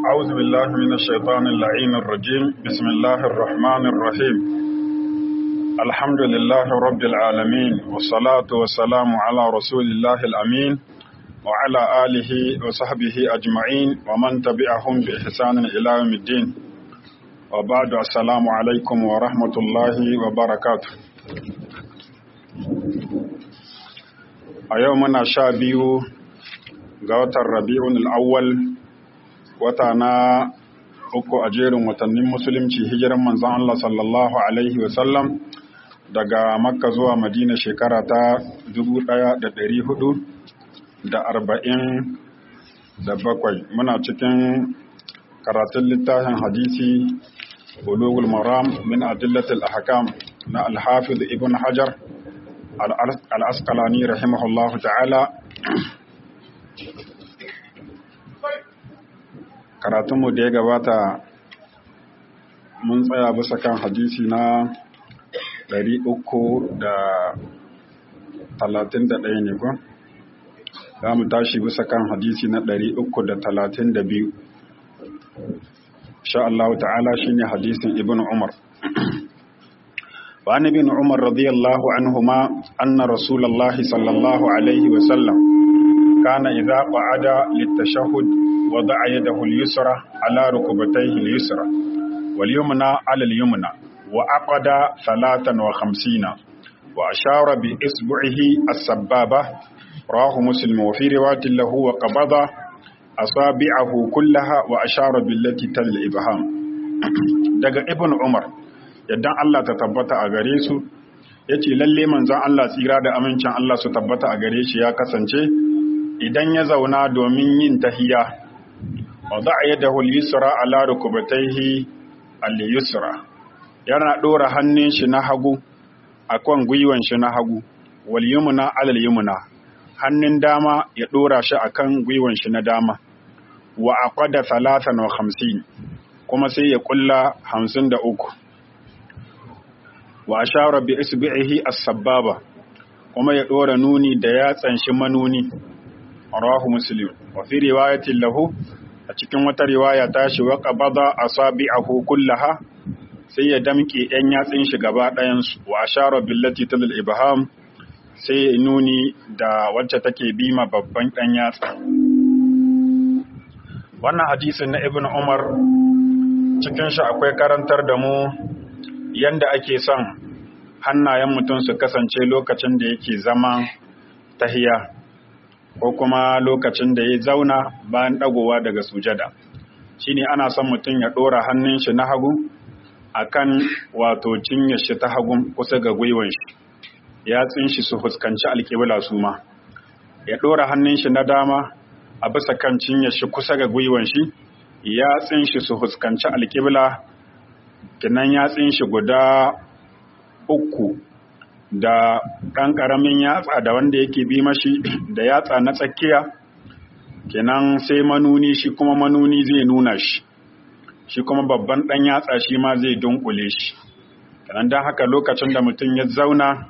أعوذ بالله من الشيطان اللعين الرجيم بسم الله الرحمن الرحيم الحمد لله رب العالمين والصلاة والسلام على رسول الله الأمين وعلى آله وصحبه أجمعين ومن تبعهم بإحسان إلى يوم الدين وبعد السلام عليكم ورحمة الله وبركاته a yau muna sha biyu ga watan rabi'un al'awwal wata na uku a jerin watannin musulunci hijiran manzan Allah sallallahu Alaihi wasallam daga makka zuwa madina shekara ta bakwai, muna cikin karatun littafin hadisi bulugul maram min adillatul ahkam na alhafiz ibn hajar al'askalani rahimahullahu ta'ala karatunmu da ya gabata mun tsaya bisa kan hadisi na 331 ne ko? za mu tashi bisa kan hadisi na 332 sha Allah ta'ala shine hadisin ibn Umar وعن ابن عمر رضي الله عنهما أن رسول الله صلى الله عليه وسلم كان إذا قعد للتشهد وضع يده اليسرى على ركبتيه اليسرى واليمنى على اليمنى وعقد ثلاثا وخمسين وأشار بإصبعه السبابة راه مسلم وفي رواية له وقبض أصابعه كلها وأشار بالتي تل الإبهام دقى ابن عمر yadda Allah ta tabbata a gare su ya ce lalle manzon Allah tsira da amincin Allah su tabbata a gare shi ya kasance idan ya zauna domin yin tahiya wa za a yadda yusra ala rukubataihi al-yusra yana ɗora hannun shi na hagu a kan gwiwan shi na hagu wal yumna alal yumna hannun dama ya ɗora shi a kan gwiwan shi na dama wa aqada talatan wa hamsin kuma sai ya kulla hamsin da uku wa ashara bi isbi'ihi as-sababa kuma ya dora nuni da yatsan shi manuni rawahu muslim wa fi riwayatin lahu a cikin wata riwaya ta shi wa qabada asabi'ahu kullaha sai ya damke yan yatsin shi gaba ɗayan su wa ashara billati tilal ibham sai ya nuni da wacce take bima babban dan yatsa wannan hadisin na ibnu umar cikin shi akwai karantar da mu yanda ake son hannayen mutum su kasance lokacin da yake zama tahiya ko kuma lokacin da ya zauna bayan dagowa daga sujada shine ana son mutum ya ɗora hannun shi na hagu akan wato cinyar shi ta hagu kusa ga gwiwan shi yatsun shi su fuskanci alƙibla su ma ya ɗora hannun shi na dama a bisa kan cinyar shi kusa ga gwiwan shi yatsun shi su fuskanci alƙibla kinan yatsin shi guda uku da ɗan ƙaramin yatsa da wanda yake bi mashi da yatsa na tsakiya kinan sai manuni shi kuma manuni zai nuna shi shi kuma babban ɗan yatsa shi ma zai dunkule shi kinan don haka lokacin da mutum ya zauna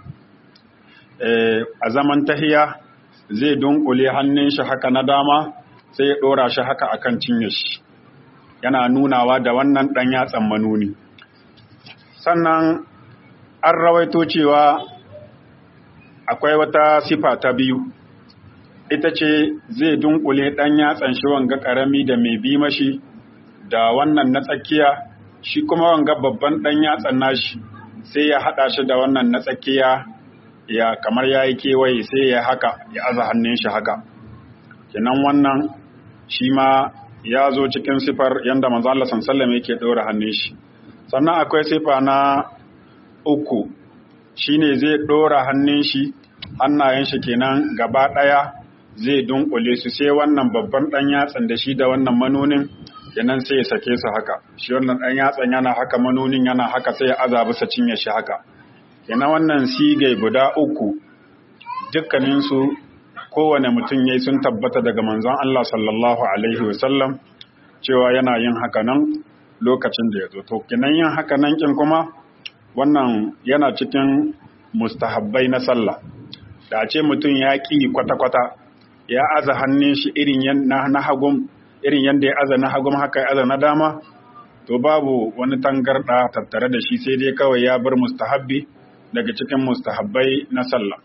a zaman tahiya zai dunkule hannun shi haka na dama sai ya ɗora shi haka akan cinye shi yana nunawa da wannan ɗan yatsan manuni sannan an rawaito cewa akwai wata sifa ta biyu ita ce zai dunkule ɗan yatsan shi wanga ƙarami da mai bi mashi da wannan na tsakiya shi kuma wanga babban ɗan yatsan nashi sai ya haɗa shi da wannan na tsakiya ya kamar ya yi kewaye sai ya haka ya aza hannun shi haka kenan wannan shi ma ya zo cikin sifar yadda manzo Allah sallallahu yake ɗora hannun shi sannan akwai sifa na uku shine zai ɗora hannun shi hannayen shi kenan gaba ɗaya zai dunkule su sai wannan babban ɗan yatsan da shi da wannan manonin kenan sai ya sake su haka shi wannan ɗan yatsan yana haka manonin yana haka sai ya aza bisa cinye shi haka kenan wannan sigai guda uku dukkaninsu kowane mutum yayi sun tabbata daga manzon Allah sallallahu alaihi wasallam cewa yana yin haka nan lokacin da ya zo to kinan yin haka nan kin kuma wannan yana cikin mustahabbai na sallah da ce mutum ya ƙi kwata-kwata ya aza hannun shi irin na hagun irin yadda ya azana hagum haka ya azana dama to babu wani tangarda tattare da shi sai dai kawai ya bar mustahabbi daga cikin mustahabbai na sallah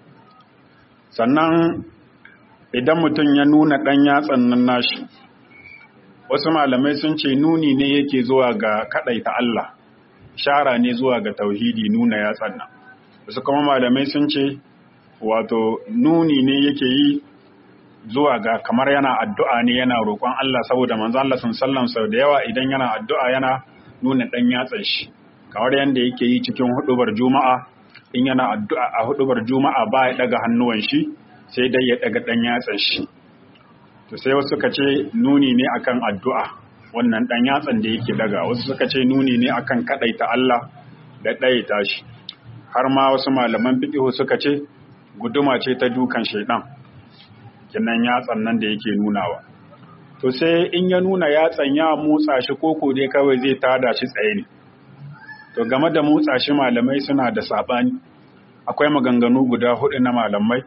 sannan idan mutum ya nuna ɗan yatsan nan nashi wasu malamai sun ce nuni ne yake zuwa ga kaɗaita Allah shara ne zuwa ga tauhidi nuna yatsan nan wasu kuma malamai sun ce wato nuni ne yake yi zuwa ga kamar yana addu'a ne yana roƙon Allah saboda manzo Allah sun sallam sau da yawa idan yana addu'a yana nuna ɗan yatsan shi kamar yadda yake yi cikin hudubar juma'a in yana addu'a a hudubar juma'a ba ya daga hannuwan shi sai dai ya daga ɗan yatsan shi to sai wasu suka ce nuni ne akan addu'a wannan ɗan yatsan da yake daga wasu suka ce nuni ne akan kaɗaita Allah da ɗayata shi har ma wasu malaman fiƙihu suka ce guduma ce ta dukan shaidan kinan yatsan nan da yake nunawa to sai in ya nuna yatsan ya motsa shi koko dai kawai zai tada shi tsaye ne to game da motsa shi malamai suna da saɓani akwai maganganu guda hudu na malamai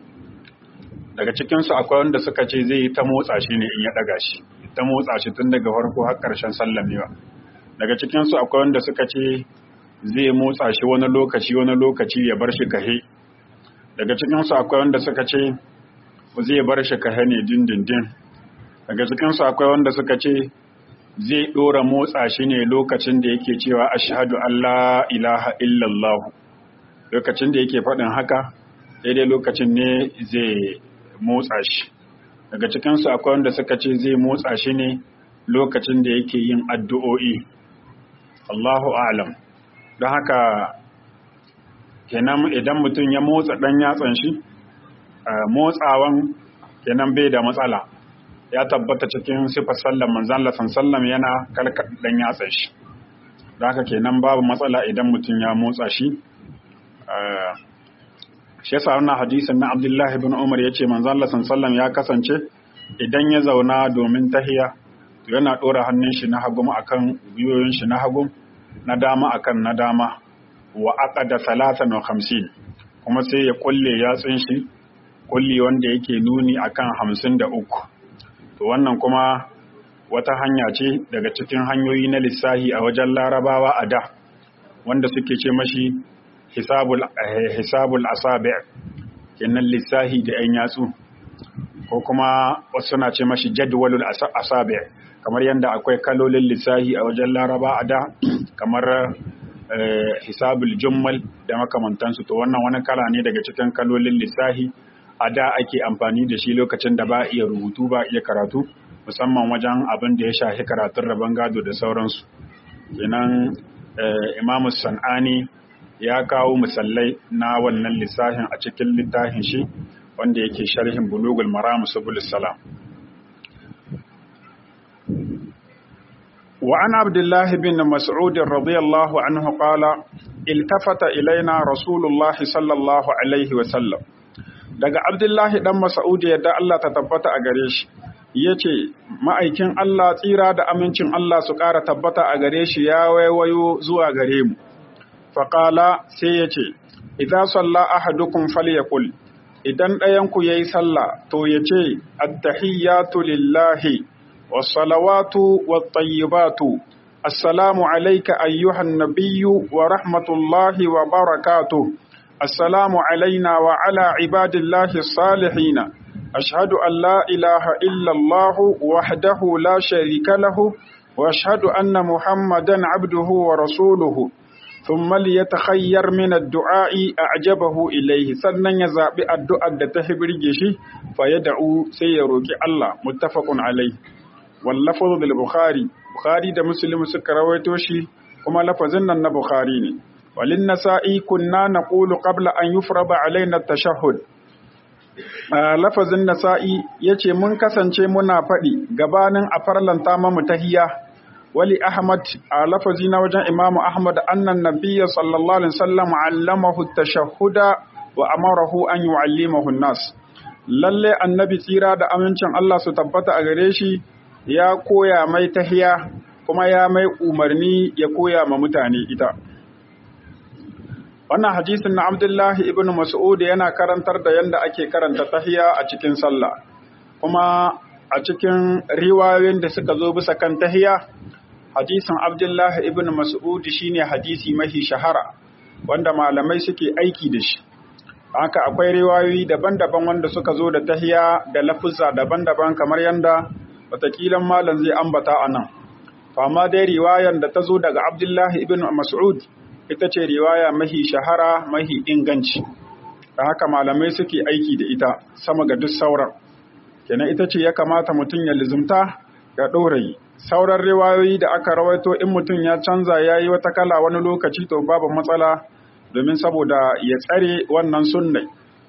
daga cikinsu akwai wanda suka ce zai yi ta motsa shi ne in ya ɗaga shi ta motsa shi tun daga farko har ƙarshen sallamewa daga cikinsu akwai wanda suka ce zai motsa shi wani lokaci wani lokaci ya bar shi kahe daga cikinsu akwai wanda suka ce zai bar shi kahe ne dindindin daga cikinsu akwai wanda suka ce zai ɗora motsa shi ne lokacin da yake cewa ashhadu Allah ilaha illallah lokacin da yake faɗin haka daidai lokacin ne zai motsa shi daga cikinsu akwai wanda suka ce zai motsa shi ne lokacin da yake yin addu'o'i Allahu alam don haka kenan idan mutum ya motsa ɗan yatsan shi motsawan kenan bai da matsala ya tabbata cikin sifar sallan manzan lasan sallam yana kalkar ɗan yatsan shi don haka kenan babu matsala idan mutum ya motsa shi shi yasa wannan hadisin na Abdullah ibn Umar yace manzo Allah sallallahu ya kasance idan ya zauna domin tahiya to yana dora hannun shi na hagu akan biyoyin shi na hagu na dama akan na dama wa aqada 53 kuma sai ya kulle yatsun shi kulli wanda yake nuni akan 53 to wannan kuma wata hanya ce daga cikin hanyoyi na lissahi a wajen larabawa a da wanda suke ce mashi hisabul hisabul asabi kenan lissahi da yan yatsu ko kuma wasu na ce mashi jadwalul asabi kamar yadda akwai kalolin lissahi a wajen laraba a da kamar hisabul jummal da makamantansu to wannan wani kala ne daga cikin kalolin lissahi a da ake amfani da shi lokacin da ba iya rubutu ba iya karatu musamman wajen abin da ya shafi karatun rabon gado da sauransu kenan imamu san'ani ya kawo misalai na wannan lissafin a cikin littafin shi wanda yake sharhin bulugul maram subul salam wa an abdullah bin mas'ud radiyallahu anhu qala iltafata ilaina rasulullahi sallallahu alaihi wa sallam daga abdullah dan mas'ud yadda Allah ta tabbata a gare shi yace ma'aikin Allah tsira da amincin Allah su ƙara tabbata a gare shi ya waiwayo zuwa gare mu faƙala sai ya ce, Iza salla ahadukum falyakul idan ɗayanku ya yi sallah to ya ce, Attahiyyatu lillahi, wassalawatu wattayyibatu, Assalamu alaika ayyuhan nabiyyu wa rahmatullahi wa barakatu, Assalamu alaina wa ala ibadillahi salihina, ashhadu an la ilaha illallahu wahdahu la sharika lahu, wa ashhadu anna Muhammadan abduhu wa rasuluhu. ثم ليتخير من الدعاء أعجبه إليه sannan ya zaɓi addu'ar da ta hibirge shi fa ya da'u sai ya roƙi Allah muttafaqun alai wal lafzu bil bukhari bukhari da muslim suka rawaito shi kuma lafazin nan na bukhari ne walin nasa'i kunna naqulu qabla an yufrada alaina at-tashahhud lafazin nasa'i yace mun kasance muna faɗi gabanin a farlanta mamu tahiyya wali Ahmad a lafazi na wajen Imam Ahmad annan nabiyya sallallahu alaihi wasallam allamahu tashahhuda wa amarahu an yu'allimahu an-nas lalle annabi tsira da amincin Allah su tabbata a gare shi ya koya mai tahiya kuma ya mai umarni ya koya ma mutane ita wannan hadisin na Abdullahi ibn Mas'ud yana karantar da yanda ake karanta tahiya a cikin sallah kuma a cikin riwayoyin da suka zo bisa kan tahiya hadisin Abdullahi ibn Mas'ud shine hadisi mafi shahara wanda malamai suke aiki da shi haka akwai riwayoyi daban-daban wanda suka zo da tahiya da lafuzza daban-daban kamar yanda watakilan malam zai ambata a nan amma dai riwayan da ta zo daga Abdullahi ibn Mas'ud ita ce riwaya mahi shahara mahi inganci da haka malamai suke aiki da ita sama ga duk sauran kenan ita ce ya kamata mutum ya lizumta ya ɗorayi sauran riwayoyi da aka rawaito in mutum ya canza ya yi wata kala wani lokaci to babu matsala domin saboda ya tsare wannan sunnai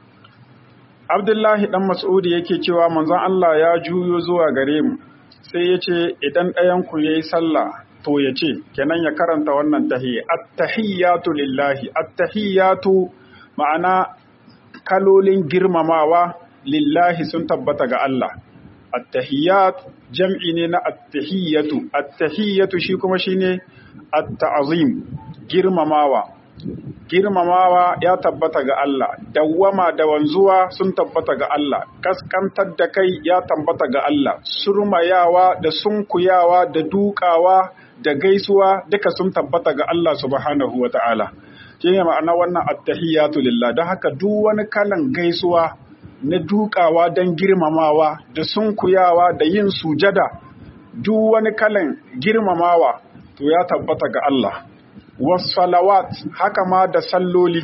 abdullahi dan mas'udi yake cewa manzon Allah ya juyo zuwa gare mu sai ya ce idan ɗayanku ya yi sallah to ya ce kenan ya karanta wannan tahiyya at-tahiyyatu lillahi at-tahiyyatu ma'ana kalolin girmamawa lillahi sun tabbata ga Allah at-tahiyyat jam'i ne na at-tahiyyatu at-tahiyyatu shi kuma shine at-ta'zim girmamawa girmamawa ya tabbata ga Allah dawwama da wanzuwa sun tabbata ga Allah kaskantar da kai ya tabbata ga Allah surmayawa da sunkuyawa da dukawa da gaisuwa duka sun tabbata ga Allah subhanahu wata'ala shine ma'ana wannan attahiyatu lillah don haka duk wani kalan gaisuwa na dukawa don girmamawa da sunkuyawa da yin sujada duk wani kalan girmamawa to ya tabbata ga Allah wasalawat haka ma da salloli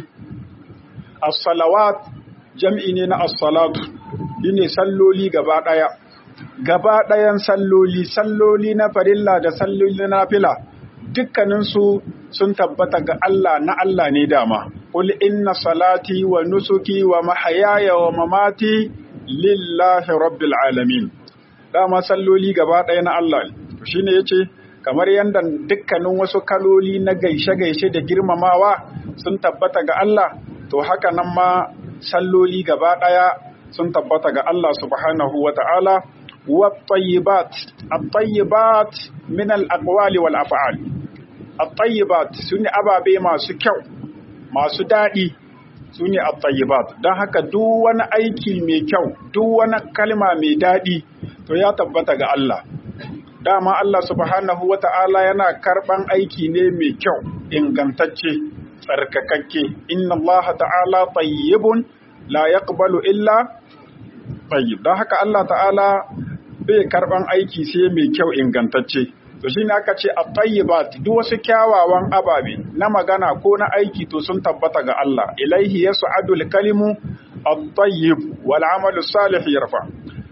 as-salawat jam'i ne na as-salatu shine salloli gaba daya gaba dayan salloli salloli na farilla da salloli na nafila dukkanin su sun tabbata ga Allah na Allah ne dama qul inna salati wa nusuki wa mahayaya wa mamati lillahi rabbil alamin dama salloli gaba daya na Allah shine yace kamar yadda dukkanin wasu kaloli na gaishe-gaishe da girmamawa sun tabbata ga Allah to haka nan ma salloli gaba ɗaya sun tabbata ga Allah subhanahu wa ta'ala wa tayyibat at-tayyibat min al-aqwali wal af'al at-tayyibat sune ababe masu kyau masu daɗi sune at-tayyibat don haka duk wani aiki mai kyau duk wani kalma mai daɗi to ya tabbata ga Allah dama Allah subhanahu wa ta'ala yana karɓan aiki ne mai kyau ingantacce tsarkakakke inna Allah ta'ala tayyibun la yaqbalu illa tayyib don haka Allah ta'ala bai karɓan aiki sai mai kyau ingantacce to shi aka ce a tayyibat duk wasu kyawawan ababe na magana ko na aiki to sun tabbata ga Allah ilaihi yas'adul kalimu at-tayyib wal amalu salih yarfa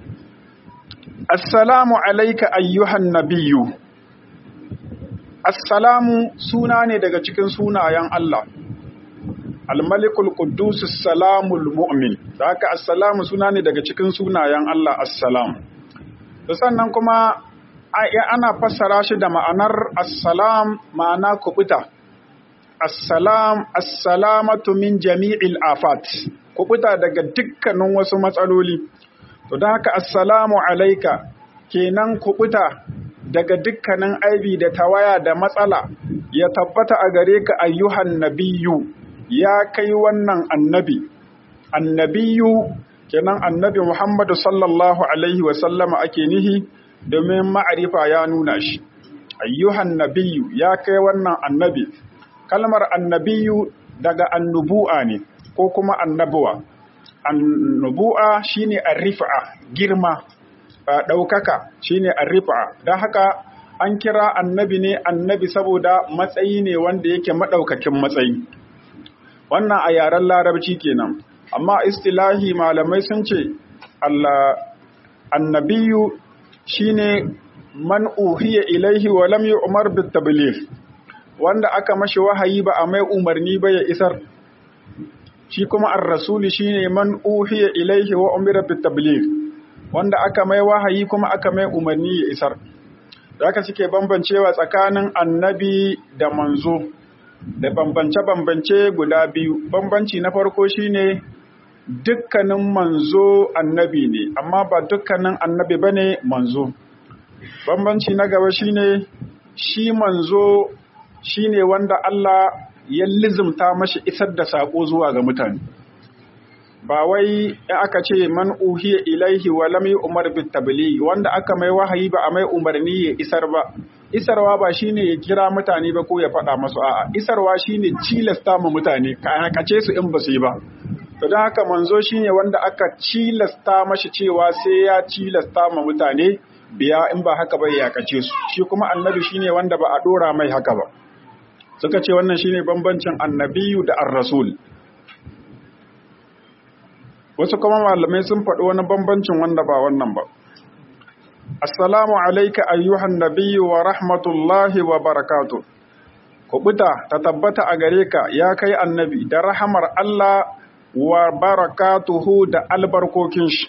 Assalamu alaika ayyuhan nabiyu. Assalamu suna ne daga cikin sunayen Allah. Al-Malikul Quddus Salamul Mu'min. Da haka Assalamu suna ne daga cikin sunayen Allah Assalam. Da sannan kuma ana fassara shi da ma'anar Assalam ma'ana kubuta. Assalam assalamatu min jami'il afat. Kubuta daga dukkanin wasu matsaloli. To da haka assalamu alaika kenan kubuta daga dukkanin aibi da tawaya da matsala ya tabbata a gare ka ayyuhan nabiyu ya kai wannan annabi. Annabiyu kenan annabi Muhammadu sallallahu alaihi wa sallama ake nihi domin ma'arifa ya nuna shi. Ayyuhan nabiyu ya kai wannan annabi. Kalmar annabiyu daga annubu'a ne ko kuma annabuwa. annubu'a shine arrifa girma ɗaukaka shine arrifa don haka an kira annabi ne annabi saboda matsayi ne wanda yake maɗaukakin matsayi wannan a yaren larabci kenan amma istilahi malamai sun ce Allah annabiyu shine man uhiya ilaihi wa lam yu'mar bit tabligh wanda aka mashi wahayi ba a mai umarni ba ya isar shi kuma ar-rasuli shine man uhiya ilaihi wa umira bit tabligh wanda aka mai wahayi kuma aka mai umarni ya isar da haka suke bambancewa tsakanin annabi da manzo da bambance-bambance guda biyu bambanci na farko shine dukkanin manzo annabi ne amma ba dukkanin annabi bane manzo bambanci na gaba shine shi manzo shine wanda Allah ya lizimta mashi isar da saƙo zuwa ga mutane ba wai in aka ce man uhiya ilaihi wa lam yu'mar bit tabligh wanda aka mai wahayi ba a mai umarni ya isar ba isarwa ba shine ya kira mutane ba ko ya faɗa masu a'a isarwa shine cilasta ma mutane ka kace su in ba su yi ba to don haka manzo shine wanda aka cilasta mashi cewa sai ya cilasta ma mutane biya in ba haka ba ya kace su shi kuma annabi shine wanda ba a dora mai haka ba suka ce wannan shine bambancin annabiyu da ar-rasul wasu kuma malamai sun faɗi wani bambancin wanda ba wannan ba assalamu alaika ayyuhan nabiyyu wa rahmatullahi wa barakatuh kubuta ta tabbata a gare ka ya kai annabi da rahamar Allah wa barakatuhu da albarkokin shi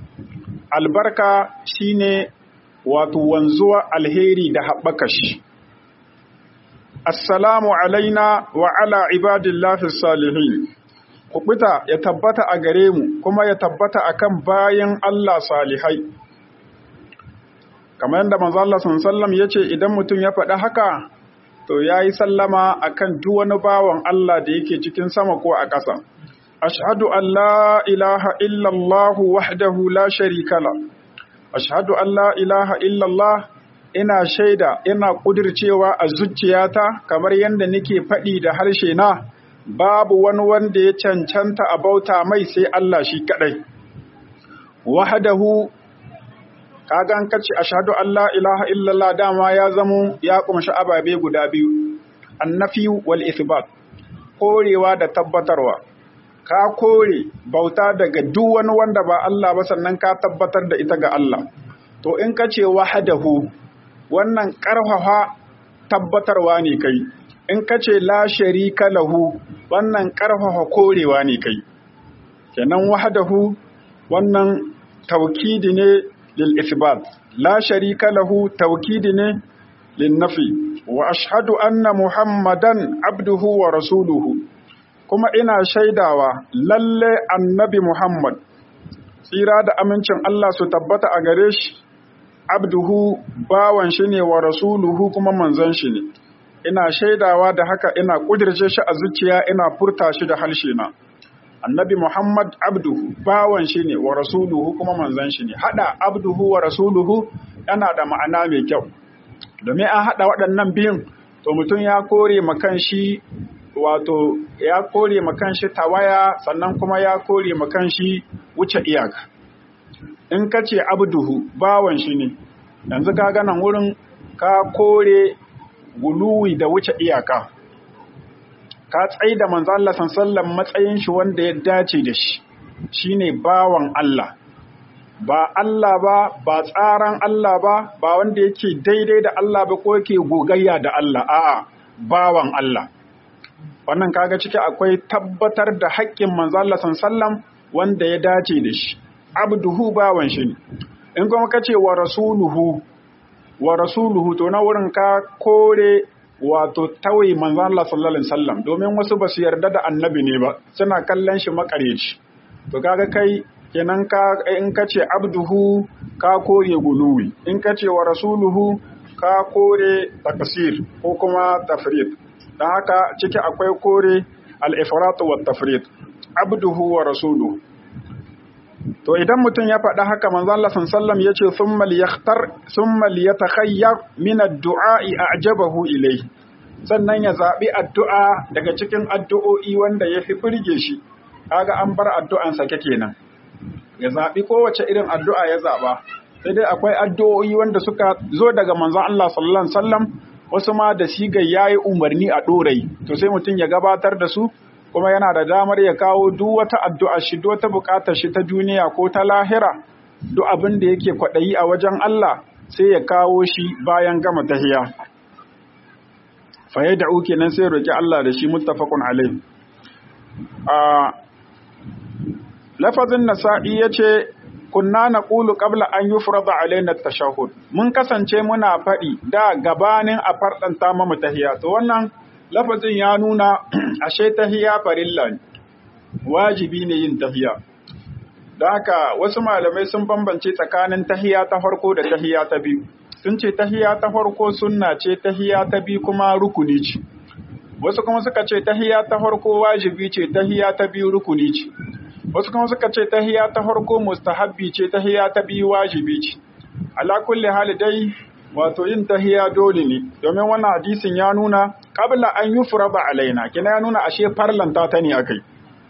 albarka shine wato wanzuwa alheri da haɓaka shi assalamu alaina wa ala ibadillahi salihin kubuta ya tabbata a gare mu kuma ya tabbata akan bayan Allah salihai kamar yadda manzo Allah sallallahu yace idan mutum ya faɗi haka to yayi sallama akan duk wani bawan Allah da yake cikin sama ko a ƙasa ashhadu an la ilaha illa Allah wahdahu la sharika la ashhadu an la ilaha illa Allah ina shaida ina kudircewa a zuciyata kamar yadda nake faɗi da harshe na babu wani wanda ya cancanta a bauta mai sai Allah shi kadai wahdahu kaga an kace ashhadu an la ilaha illallah dama ya zamo ya kumshi ababe guda biyu annafi wal ithbat korewa da tabbatarwa ka kore bauta daga duk wani wanda ba Allah ba sannan ka tabbatar da ita ga Allah to in kace wahdahu wannan karfafa tabbatarwa ne kai in kace la sharika lahu wannan karfafa korewa ne kai kenan wahdahu wannan taukidi ne للإثبات لا شريك له توكيد للنفي وأشهد أن محمدا عبده ورسوله كما إنا شيداوا للي النبي محمد tsira da amincin Allah su tabbata a gare shi abduhu bawan shi ne wa rasuluhu kuma manzon shi ne ina shaidawa da haka ina kudirce shi a zuciya ina furta shi da harshe na annabi Muhammad abduhu bawan shi ne wa rasuluhu kuma manzan shi ne hada abduhu wa rasuluhu yana da ma'ana mai kyau domin an hada waɗannan biyun to mutum ya kore makan shi wato ya kore makan shi tawaya sannan kuma ya kore makan shi wuce iyaka in ka ce abduhu bawan shi ne yanzu ka ganan wurin ka kore guluwi da wuce iyaka ka tsai da manzo Allah sallallahu matsayin shi wanda ya dace da shi shine bawan Allah ba Allah ba ba tsaran Allah ba ba wanda yake daidai da Allah ba ko yake gogayya da Allah a'a bawan Allah wannan kaga ciki akwai tabbatar da haƙƙin manzo Allah sallallahu wanda ya dace da shi abduhu bawan shi ne in kuma kace wa rasuluhu wa rasuluhu to na wurin ka kore wato tawaye manzo Allah sallallahu alaihi wasallam domin wasu ba su yarda da annabi ne ba suna kallon shi makareci to kaga kai kenan ka in ka ce abduhu ka kore guluwi in ka ce wa rasuluhu ka kore takasir ko kuma tafrid dan haka ciki akwai kore al-ifrat wa tafrid abduhu wa rasuluhu to idan mutum ya faɗa haka manzo Allah sallallahu ya ce thumma liyakhtar thumma liyatakhayyar min ad-du'a'i a'jabahu ilayhi sannan ya zabi addu'a daga cikin addu'o'i wanda ya fi burge shi kaga an bar addu'an sake kenan ya zabi kowace irin addu'a ya zaba sai dai akwai addu'o'i wanda suka zo daga manzon Allah sallallahu alaihi wasallam wasu ma da siga yayi umarni a dorai to sai mutum ya gabatar da su kuma yana da damar ya kawo duk wata addu'a shi duk wata bukatar shi ta duniya ko ta lahira duk abin da yake kwaɗayi a wajen Allah sai ya kawo shi bayan gama tahiya faye da uke nan sai roƙi Allah da shi muttafaqun alai a lafazin nasa'i yace kunna naqulu qabla an yufrada alaina at-tashahhud mun kasance muna faɗi da gabanin a farɗanta mamu tahiya to wannan lafazin ya nuna ashe tahiya farilla ne wajibi ne yin tahiya don haka wasu malamai sun bambance tsakanin tahiya ta farko da tahiya ta biyu sun ce tahiya ta farko sunna ce tahiya ta biyu kuma rukuni ce wasu kuma suka ce tahiya ta farko wajibi ce tahiya ta biyu rukuni ce wasu kuma suka ce tahiya ta farko mustahabbi ce tahiya ta biyu wajibi ce ala kulli hali dai wato yin tahiya dole ne domin wannan hadisin ya nuna qabla an yufraba alaina kina ya nuna ashe farlanta ta ne akai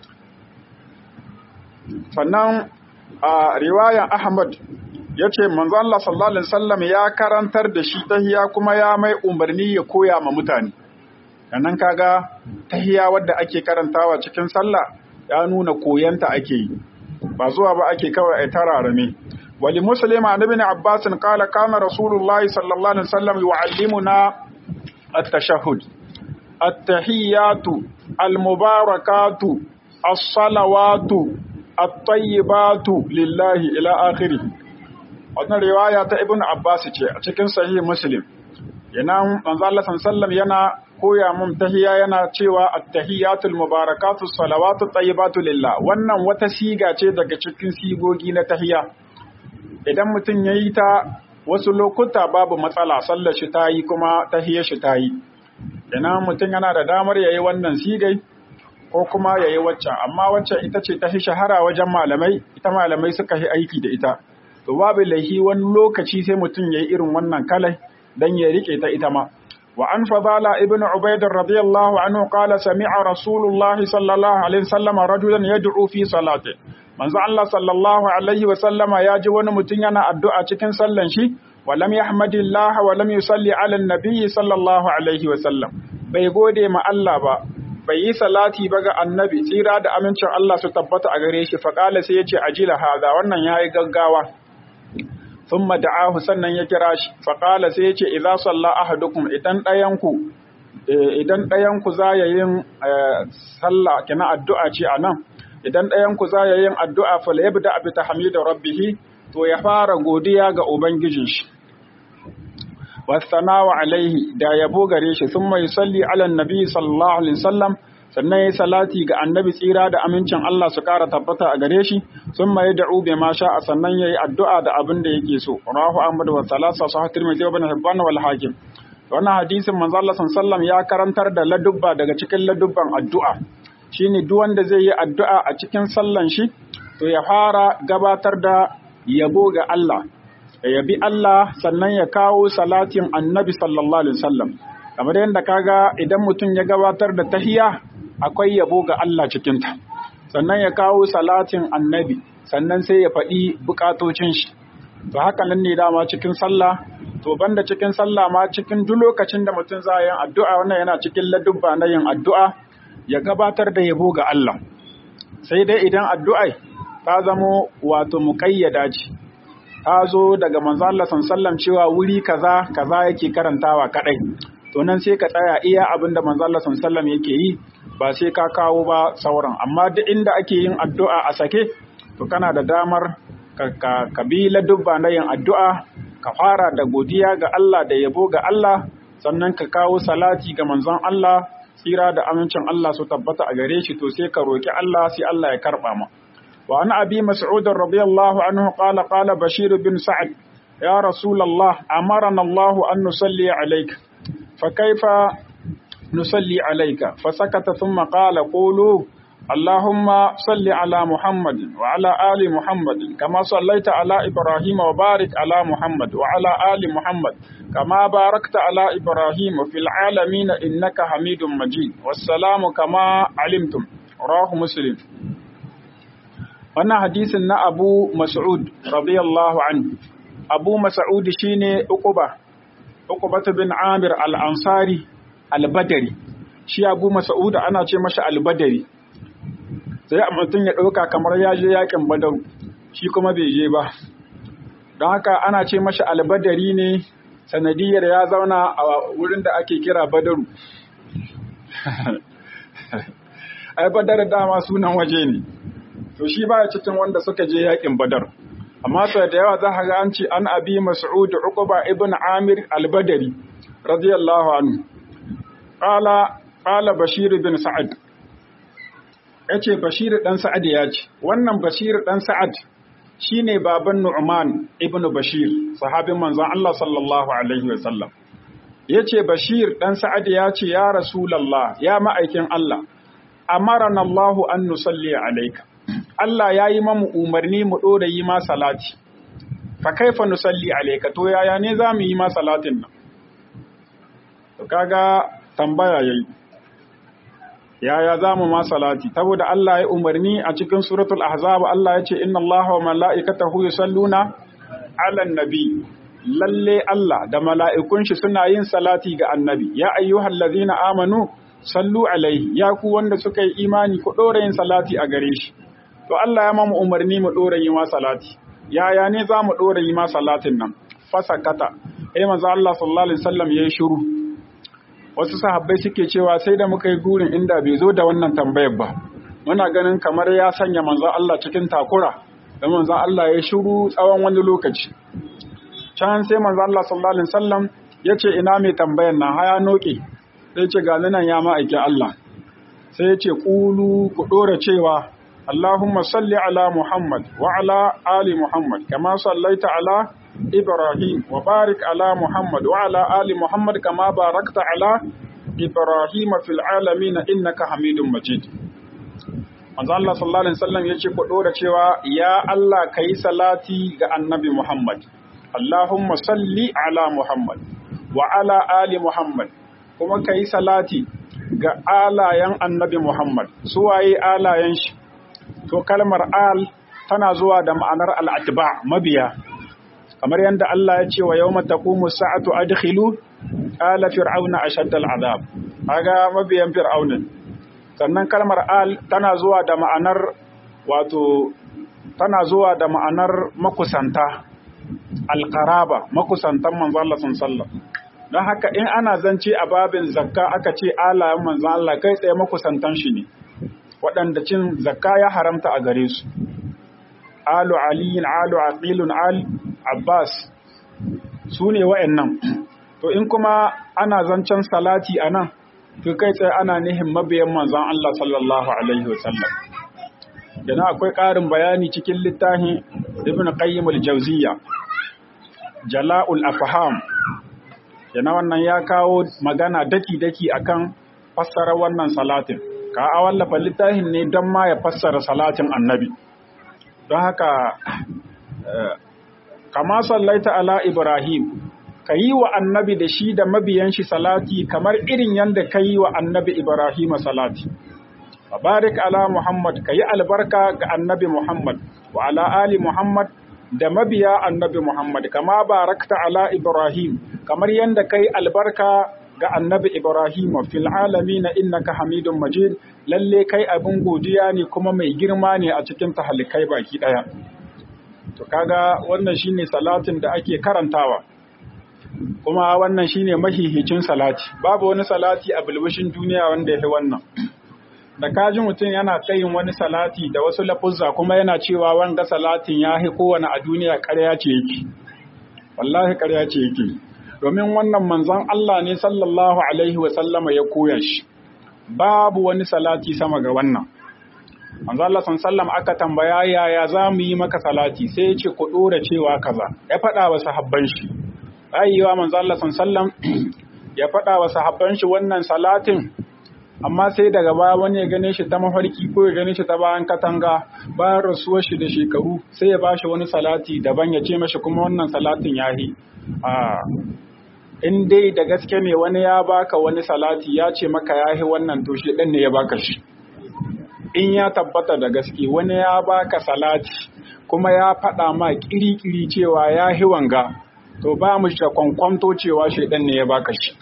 sannan a riwayan Ahmad yace manzo Allah sallallahu alaihi wasallam ya karantar da shi tahiya kuma ya mai umarni ya koya ma mutane nan kaga tahiya wadda ake karantawa cikin sallah ya nuna koyanta ake yi ba zuwa ba ake kawai a tararame wali muslim an ibn abbas qala kana rasulullah sallallahu alaihi wasallam yuallimuna at-tashahhud at-tahiyatu al-mubarakatu as-salawatu at-tayyibatu lillahi ila akhirih wannan riwaya ta ibn abbas ce a cikin sahih muslim yana manzo Allah sallallahu yana koya mun tahiya yana cewa at-tahiyatul mubarakatus salawatu tayyibatu lillah wannan wata siga ce daga cikin sigogi na tahiya idan mutum yayi ta wasu lokuta babu matsala sallar shi ta yi kuma tahiyar shi ta yi ina mutum yana da damar yayi wannan sigai ko kuma yayi waccan amma waccan ita ce ta shahara wajen malamai ita malamai suka yi aiki da ita to babu laihi wani lokaci sai mutum yayi irin wannan kalai dan ya rike ta ita ma وعن فضالة ابن عبيد رضي الله عنه قال سمع رسول الله صلى الله عليه وسلم رجلا يدعو في صلاته من الله صلى الله عليه وسلم ياجي wani mutum yana addu'a cikin sallan shi ولم يحمد الله ولم يصلي على النبي صلى الله عليه وسلم bai gode ma Allah ba bai yi salati ba ga annabi tsira da amincin Allah su tabbata a gare shi faqala sai yace ajila hada wannan yayi gaggawa thumma da'ahu sannan ya kira shi faqala sai yace idza salla ahadukum idan dayanku idan dayanku za ya yin sallah kina addu'a ce anan idan dayanku za ya yin addu'a fal yabda bi tahmidi rabbih to ya fara godiya ga ubangijin shi wasanawa alaihi da yabo gare shi thumma yusalli ala nabi sallallahu alaihi wasallam sannan ya salati ga annabi tsira da amincin Allah su ƙara tabbata a gare shi sun mai da'u bai ma sha a sannan ya yi addu'a da abin da yake so rahu ahmad wa salasa su hatir mai zai bane hibban wal hakim wannan hadisin manzo Allah sallam ya karantar da ladubba daga cikin ladubban addu'a shine duk wanda zai yi addu'a a cikin sallan shi to ya fara gabatar da yabo ga Allah ya yabi Allah sannan ya kawo salatin annabi sallallahu alaihi wasallam kamar yadda kaga idan mutum ya gabatar da tahiya akwai yabo ga Allah cikinta sannan ya kawo salatin annabi sannan sai ya faɗi bukatocin shi to haka nan ne dama cikin sallah to banda cikin sallah ma cikin duk lokacin da mutum za yin addu'a wannan yana cikin ladubba na yin addu'a ya gabatar da yabo ga Allah sai dai idan addu'ai ta zamo wato muƙayyada ce ta zo daga manzo Allah sallallahu cewa wuri kaza kaza yake karantawa kadai to nan sai ka tsaya iya abin da manzo Allah sallallahu yake yi ba sai ka kawo ba sauran amma duk inda ake yin addu'a a sake to kana da damar ka kabila dubba na yin addu'a ka fara da godiya ga Allah da yabo ga Allah sannan ka kawo salati ga manzon Allah tsira da amincin Allah su tabbata a gare shi to sai ka roki Allah sai Allah ya karba ma wa an abi mas'ud radiyallahu anhu qala qala bashir bin sa'ad ya rasulullah amarana Allah an nusalli alayka fa kaifa نصلي عليك فسكت ثم قال قولوا اللهم صل على محمد وعلى آل محمد كما صليت على إبراهيم وبارك على محمد وعلى آل محمد كما باركت على إبراهيم في العالمين إنك حميد مجيد والسلام كما علمتم رواه مسلم wannan hadisin na Abu Mas'ud radiyallahu anhu Abu Mas'ud shine Uqba Uqba bin Amir al-Ansari albadari shi abu masa'uda ana ce mashi albadari sai a mutum ya ɗauka kamar ya je yakin badaru shi kuma bai je ba don haka ana ce mashi albadari ne sanadiyar ya zauna a wurin da ake kira badaru ai badar dama sunan waje ne to shi baya cikin wanda suka je yakin badar amma sau da yawa za ga an ce an abi mas'ud uqba ibn amir albadari radiyallahu anhu Ƙala ƙala Bashir bin Sa'ad ya ce Bashir ɗan Sa'ad ya ce, wannan Bashir ɗan Sa'ad shi ne baban Nu'man ibn Bashir, sahabin manzon Allah sallallahu Alaihi wasallam. Ya ce Bashir ɗan Sa'ad ya ce, Ya Rasulallah, ya ma'aikin Allah, amaran Allahu an nusalli alaika. Allah ya yi mamu umarni mu ɗora yi ma salati fa kaifa nusalli alayka to yaya ne za mu yi ma salatin nan to kaga tambaya yayi yaya za mu ma salati saboda Allah ya umarni a cikin suratul ahzab Allah ya ce inna Allaha wa mala'ikatahu yusalluna 'alan nabi lalle Allah da mala'ikun shi suna yin salati ga annabi ya ayyuhallazina amanu sallu alaihi ya ku wanda suka yi imani ku dora yin salati a gare shi to Allah ya mamu umarni mu dora yi ma salati yaya ne za mu dora yi ma salatin nan fasakata eh manzo Allah sallallahu alaihi wasallam yayi shiru wasu sahabbai suke cewa sai da muka yi gurin inda bai zo da wannan tambayar ba muna ganin kamar ya sanya manzon Allah cikin takura da manzon Allah ya shiru tsawon wani lokaci can sai manzon Allah sallallahu alaihi wasallam ya ce ina mai tambayar nan haya noke sai ce ga nan ya ma'aikin Allah sai ya ce kulu ku dora cewa Allahumma salli ala Muhammad wa ala ali Muhammad kama sallaita ala إبراهيم وبارك على محمد وعلى آل محمد كما باركت على إبراهيم في العالمين إنك حميد مجيد manzo Allah sallallahu alaihi wasallam yace ku dora cewa ya Allah kai salati ga annabi Muhammad Allahumma salli ala Muhammad wa ala ali Muhammad kuma kai salati ga alayen annabi Muhammad su waye alayen shi to kalmar al tana zuwa da ma'anar al-atba mabiya kamar yadda Allah ya ce wa yau matakumu sa'atu adkhilu ala fir'auna ashaddal azab kaga mabiyan fir'aunin sannan kalmar al tana zuwa da ma'anar wato tana zuwa da ma'anar makusanta alqaraba makusantan manzo Allah sallallahu don haka in ana zance a babin zakka aka ce alayen manzo Allah kai tsaye makusantan shi ne waɗanda cin zakka ya haramta a gare su alu aliyin alu aqilun al Abbas su ne wa'yannan. To, in kuma ana zancen salati a nan, to kai tsaye ana nihin mabiyan manzan Allah sallallahu Alaihi wasallam. Yana akwai ƙarin bayani cikin littafin Ibn Qayyim al-Jawziyya, Jala'ul Afham. Yana wannan ya kawo magana daki-daki akan fassara wannan salatin. Ka a wallafa littafin ne don ma ya fassara salatin annabi. Don haka kama sallaita ala Ibrahim, ka yi wa annabi da shi da mabiyan shi salati kamar irin yadda ka yi wa annabi Ibrahim salati. Barik ala Muhammad, ka yi albarka ga annabi Muhammad, wa ala Ali Muhammad da mabiya annabi Muhammad, kama barakta ala Ibrahim, kamar yadda ka yi albarka ga annabi Ibrahim fil na innaka hamidun majid lalle kai abin godiya ne kuma mai girma ne a cikin tahalikai baki ɗaya. to kaga wannan shine salatin da ake karantawa kuma wannan shine mahihicin salati babu wani salati a bulbushin duniya wanda ya wannan da kaji mutum yana tsayin wani salati da wasu lafuzza kuma yana cewa wanga salatin ya hi kowane a duniya ƙarya ce yake wallahi ƙarya ce yake domin wannan manzon Allah ne sallallahu alaihi wa sallama ya koya shi babu wani salati sama ga wannan manzo Allah sallam aka tambaya yaya za mu yi maka salati sai ya ce ku dora cewa kaza ya faɗa wa sahabban shi ayyawa manzo Allah sallam ya faɗa wa sahabban shi wannan salatin amma sai daga baya wani ya gane shi ta mafarki ko ya gane shi ta bayan katanga bayan rasuwar shi da shekaru sai ya bashi wani salati daban ya ce mashi kuma wannan salatin yahi a in dai da gaske ne wani ya baka wani salati ya ce maka yahi wannan to shi ne ya baka shi in ya tabbata da gaske wani ya baka salati kuma ya faɗa ma ƙiri-ƙiri cewa ya hi wanga to ba mu da kwankwanto cewa shaidan ne ya baka shi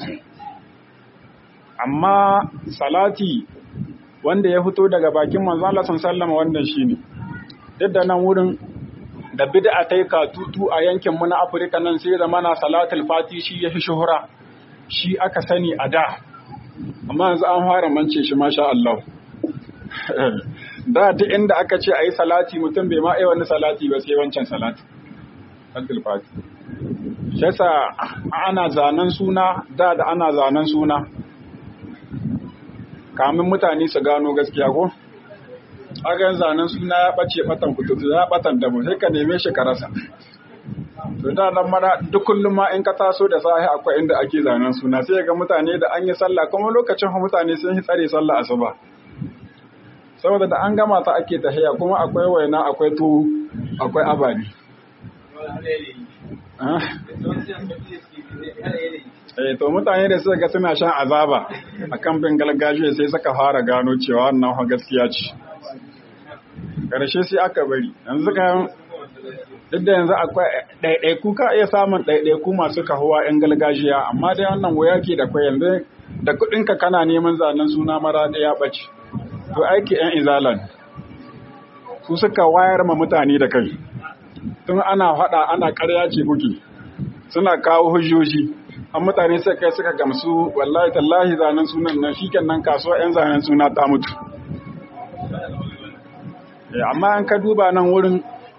amma salati wanda ya fito daga bakin manzo Allah sallallahu wannan shine duk da nan wurin da bid'a ta yi katutu a yankin mu na Afirka nan sai zama na salatul fati shi ya fi shuhura shi aka sani a da amma yanzu an fara mance shi masha Allah da duk inda aka ce ayi salati mutum bai ma ai wani salati ba sai wancan salati salatul fati shi yasa ana zanen suna da da ana zanen suna kamin mutane su gano gaskiya ko aga zanen suna ya ɓace ɓatan kututu ya ɓatan da mu sai ka neme shi ka rasa to da nan mara duk kullum ma in ka taso da sahi akwai inda ake zanen suna sai ga mutane da an yi sallah kuma lokacin mutane sun yi tsare sallah asuba saboda da an gama ta ake tahiya kuma akwai waina akwai tuwo akwai abadi Eh to mutane da suka ga suna shan azaba a kan bin gargajiya sai suka fara gano cewa wannan gaskiya ce. Karshe sai aka bari. Yanzu kan duk da yanzu akwai ɗaiɗaiku ka iya samun ɗaiɗaiku masu kahuwa 'yan gargajiya amma dai wannan wuya ke da kwai yanzu da kuɗinka kana neman zanen suna mara ɗaya ɓace. To aiki 'yan izalan su suka wayar ma mutane da kai. Tun ana faɗa ana ƙarya ce kuke. Suna kawo hujjoji. An mutane sai kai suka gamsu wallahi tallahi zanen sunan nan shi nan kasuwa 'yan zanen suna ta mutu. Amma an ka duba nan wurin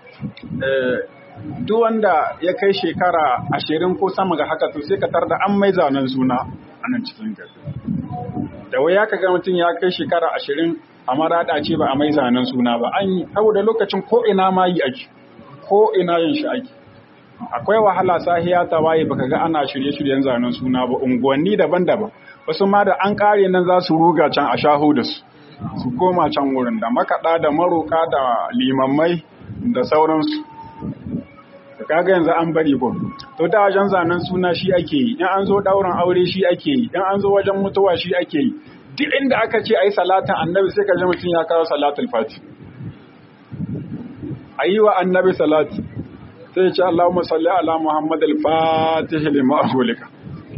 duk wanda ya kai shekara ashirin ko sama ga haka to sai ka tar da an mai zanen suna a nan cikin gari da wai ya ka ga mutum ya kai shekara ashirin a maraɗa ce ba a mai zanen suna ba an yi saboda lokacin ko ina ma yi ake ko ina yin shi ake akwai wahala sahiya ta waye baka ga ana shirye-shiryen zanen suna ba unguwanni daban-daban wasu ma da an kare nan za su ruga can a shaho da su su koma can wurin da makaɗa da maroka da limammai da sauransu kaga yanzu an bari ko to da wajen zanen suna shi ake yi in an zo ɗaurin aure shi ake yi in an zo wajen mutuwa shi ake yi duk inda aka ce ayi salatin annabi sai ka ji mutum ya kawo salatul fati ayi wa annabi salati sai ya ce Allahumma salli ala Muhammad al-fatih lima aghlika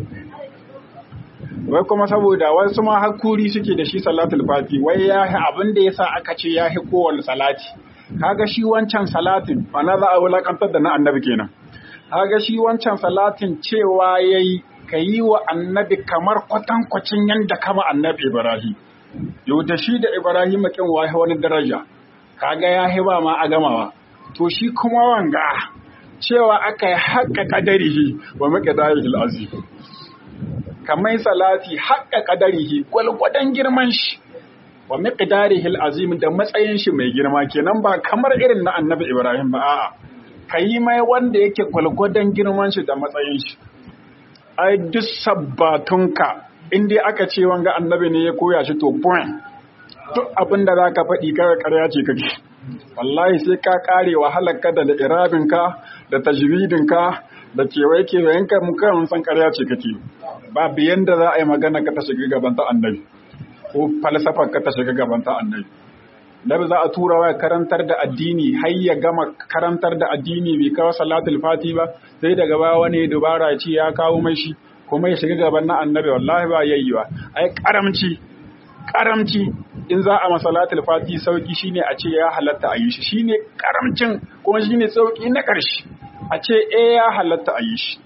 wai kuma saboda wasu ma hakuri suke da shi salatul fati wai ya abin da yasa aka ce ya hi kowanne salati kaga shi wancan salatin ana za a wulakantar da na annabi kenan kaga shi wancan salatin cewa yayi ka yi wa annabi kamar kwatankwacin yadda kama annabi ibrahim yau da shi da ibrahim kin wahi wani daraja kaga ya hiba ma a gamawa to shi kuma wanga cewa aka yi haƙƙa ƙadarihi wa maƙadarihi azim kamar salati haƙƙa ƙadarihi gwalgwadon girman shi wa miqdarihil azim da matsayin shi mai girma kenan ba kamar irin na annabi Ibrahim ba a'a kayi mai wanda yake gwalgwadon girman shi da matsayin shi ai duk sabbatunka in dai aka ce wanga annabi ne ya koya shi to point duk abin da zaka faɗi kawai ƙarya ce kake wallahi sai ka kare wahalar ka da irabin ka da tajwidin ka da kewaye kewayen ka mun kan san ƙarya ce kake babu yanda za a yi magana ka ta shiga gaban ta annabi ko falsafar ka ta shiga gaban ta annabi Nabi za a tura wa karantar da addini har ya gama karantar da addini bai kawo salatul fati ba sai daga ba wani dubara ce ya kawo mai shi kuma ya shiga gaban na annabi wallahi ba yayi ba ai karamci karamci in za a masalatul fati sauki shine a ce ya halatta a yi shi shine karamcin kuma shine sauki na ƙarshe a ce eh ya halatta a yi shi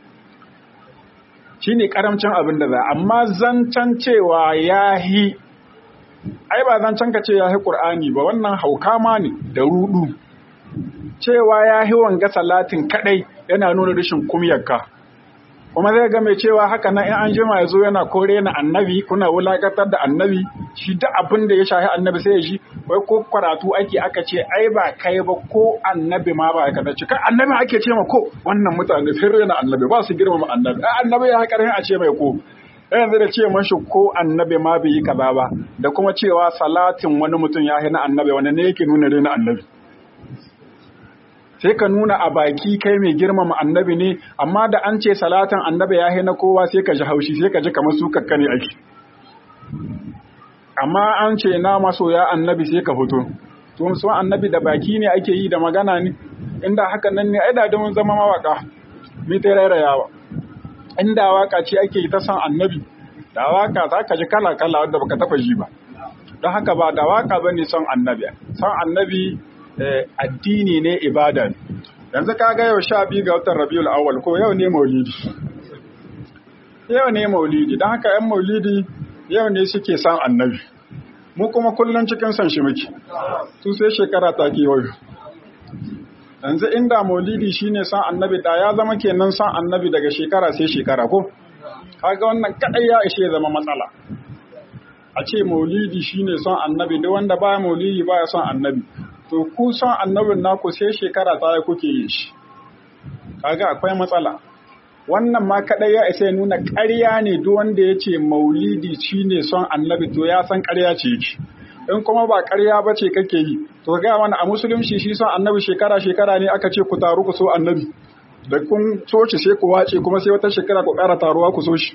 shine karamcin abin da za amma zancen cewa yahi ai ba zancen ka ce yahi qur'ani ba wannan hauka ma ne da rudu cewa yahi wanga salatin kadai yana nuna rashin kumyarka kuma zai ga mai cewa haka nan in an jima ya zo yana kore na annabi kuna wulakatar da annabi shi duk abin da ya shahi annabi sai ya shi wai ko karatu ake aka ce ai ba kai ba ko annabi ma ba ka ce kai annabi ake ce ma ko wannan mutane sai rena annabi ba su girmama annabi ai annabi ya haƙarin a ce mai ko yanzu da ce mashi ko annabi ma bai yi kaza ba da kuma cewa salatin wani mutum ya na annabi wani ne yake nuna rena annabi sai ka nuna a baki kai mai girmama annabi ne amma da an ce salatin annabi ya na kowa sai ka ji haushi sai ka ji kamar su kakka ne ake amma an ce na masoya annabi sai ka fito to su annabi da baki ne ake yi da magana ne inda haka nan ne ai da mun zama mawaka mi ta rairayawa inda waka ce ake yi ta san annabi da waka za ka ji kala kala wanda baka taba ji ba don haka ba da waka bane son annabi son annabi addini ne ibada yanzu kaga yau sha biyu ga watan rabiul awwal ko yau ne maulidi yau ne maulidi don haka yan maulidi yau ne suke san annabi mu kuma kullum cikin san shi muke su sai shekara ta kewayo yanzu inda maulidi shine san annabi da ya zama kenan san annabi daga shekara sai shekara ko kaga wannan kadai ya ishe zama matsala a ce maulidi shine son annabi duk wanda baya maulidi baya son annabi to ku son annabin naku sai shekara ta kuke yi shi kaga akwai matsala wannan ma kadai ya isa ya nuna ƙarya ne duk wanda ya ce maulidi shine son annabi to ya san ƙarya ce yake in kuma ba ƙarya ba ce kake yi to ga mana a musulunci shi son annabi shekara shekara ne aka ce ku taru ku so annabi da kun so shi sai ku wace kuma sai wata shekara ku ƙara taruwa ku so shi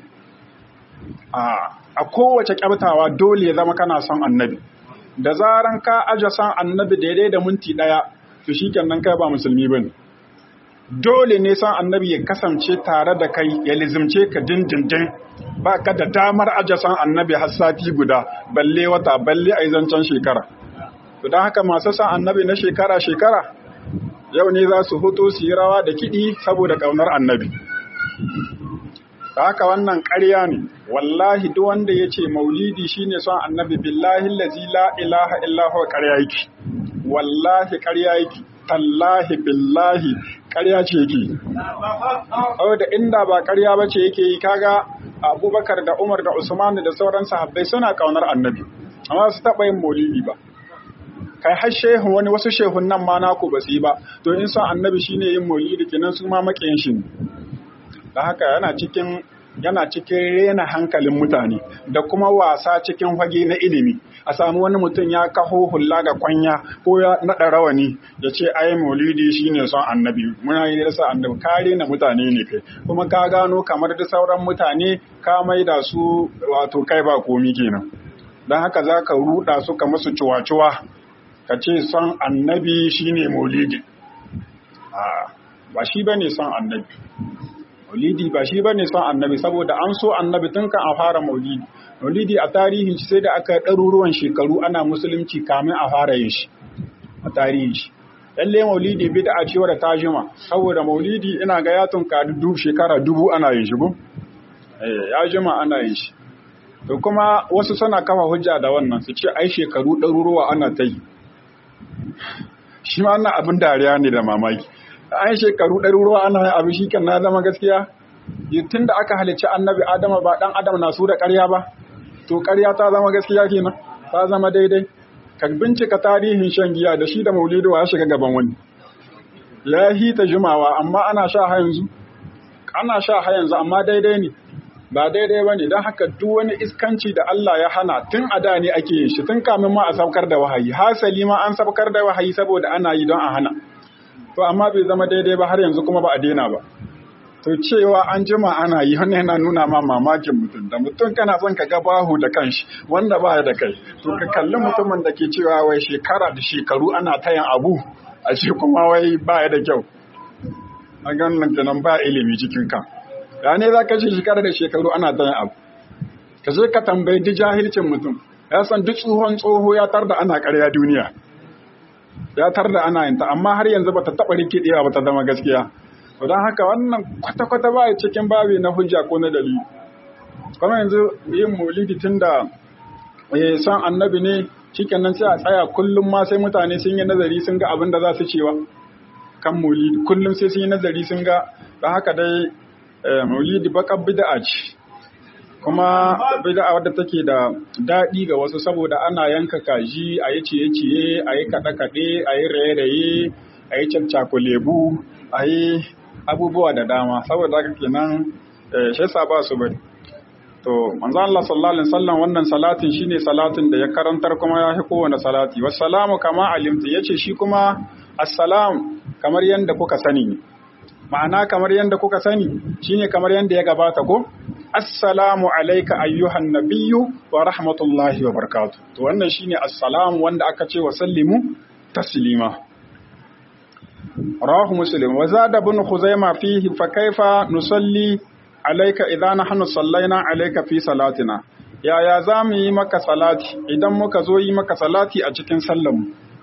a kowace kyabtawa dole ya zama kana son annabi da zaran ka aje son annabi daidai da minti ɗaya to shi kenan kai ba musulmi ba ne dole ne son annabi ya kasance tare da kai ya lizimce ka dindindin ba ka da damar aje son annabi har sati guda balle wata balle a zancen shekara to don haka masu son annabi na shekara-shekara yau ne za su hoto su yi rawa da kiɗi saboda ƙaunar annabi da haka wannan ƙarya ne wallahi duk wanda ya ce maulidi shine son annabi billahi lazi la ilaha illahu ƙarya yake wallahi ƙarya yake tallahi billahi ƙarya ce yake da inda ba ƙarya ba ce yake yi kaga abubakar da umar da usman da sauran sahabbai suna ƙaunar annabi amma su taɓa yin maulidi ba kai har shehun wani wasu shehun nan ma naku ba su yi ba to in son annabi shine yin maulidi kenan su ma maƙiyin shi da haka yana cikin yana cikin rena hankalin mutane da kuma wasa cikin fage na ilimi a samu wani mutum ya kaho hulla ga kwanya ko ya naɗa rawani ya ce ai maulidi shine son annabi muna yi da annabi ka rena mutane ne kai kuma ka gano kamar da sauran mutane ka maida su wato kai ba komi kenan don haka za ka ruɗa su ka musu cuwa-cuwa ka ce son annabi shine maulidi ba shi bane son annabi maulidi ba shi bane son annabi saboda an so annabi tun kan a fara maulidi maulidi a tarihin shi sai da aka ɗaruruwan shekaru ana musulunci kamin a fara yin shi a tarihin shi lalle maulidi bid'a ce wadda ta jima saboda maulidi ina ga ya tunka dubu shekara dubu ana yin shi ko eh ya jima ana yin shi to kuma wasu suna kafa hujja da wannan su ce ai shekaru ɗaruruwa ana ta yi shi ma wannan abin dariya ne da mamaki an shekaru ɗaruruwa ana yin abu shi kan na zama gaskiya tun da aka halicci annabi adama ba ɗan adam na su da ƙarya ba to ƙarya ta zama gaskiya kenan ta zama daidai ka bincika tarihin shan giya da shi da maulidu ya shiga gaban wani ya hita jimawa amma ana sha ha yanzu ana sha ha yanzu amma daidai ne ba daidai ba ne don haka duk wani iskanci da Allah ya hana tun a da ne ake yin shi tun kamin ma a saukar da wahayi hasali ma an saukar da wahayi saboda ana yi don a hana to amma bai zama daidai ba har yanzu kuma ba a daina ba to cewa an jima ana yi wannan yana nuna ma mamakin mutum da mutum kana son ka ga bahu da kanshi wanda ba da kai to ka kalli mutumin da ke cewa wai shekara da shekaru ana tayan abu a ce kuma wai ba ya da kyau a ganin kenan ba ilimi cikin kan ya ne za ka ce shekara da shekaru ana tayan abu ka je ka tambayi duk jahilcin mutum ya san duk tsohon tsoho ya tar da ana karya duniya ya tar da ana yinta amma har yanzu bata taɓa rikidewa ba ta zama gaskiya don haka wannan kwata-kwata ba cikin babi na hujja ko na dalili kuma yanzu yin maulidi tun da san annabi ne cikin nan sai a tsaya kullum ma sai mutane sun yi nazari sun ga abin da za su cewa kan maulidi kullum sai sun yi nazari sun ga don haka dai maulidi bakar bid'a ce kuma bid'a wadda take da daɗi ga wasu saboda ana yanka kaji a yi ciye-ciye a yi kaɗe-kaɗe a yi raye-raye a yi cakcakulebu a yi abubuwa da dama saboda haka kenan shi yasa ba su bari to manzo Allah sallallahu alaihi wasallam wannan salatin shine salatin da ya karantar kuma ya fi kowane salati wassalamu kama alimtu yace shi kuma assalam kamar yanda kuka sani ne ma'ana kamar yanda kuka sani shine kamar yanda ya gabata ko assalamu alayka ayyuhan nabiyyu wa rahmatullahi wa barakatuh to wannan shine assalamu wanda aka ce wa sallimu taslima رواه مسلم وزاد ابن خزيمة فيه فكيف نصلي عليك إذا نحن صلينا عليك في صلاتنا يا يا زامي مك صلاتي إذا مك زوي مك صلاتي أجكن سلم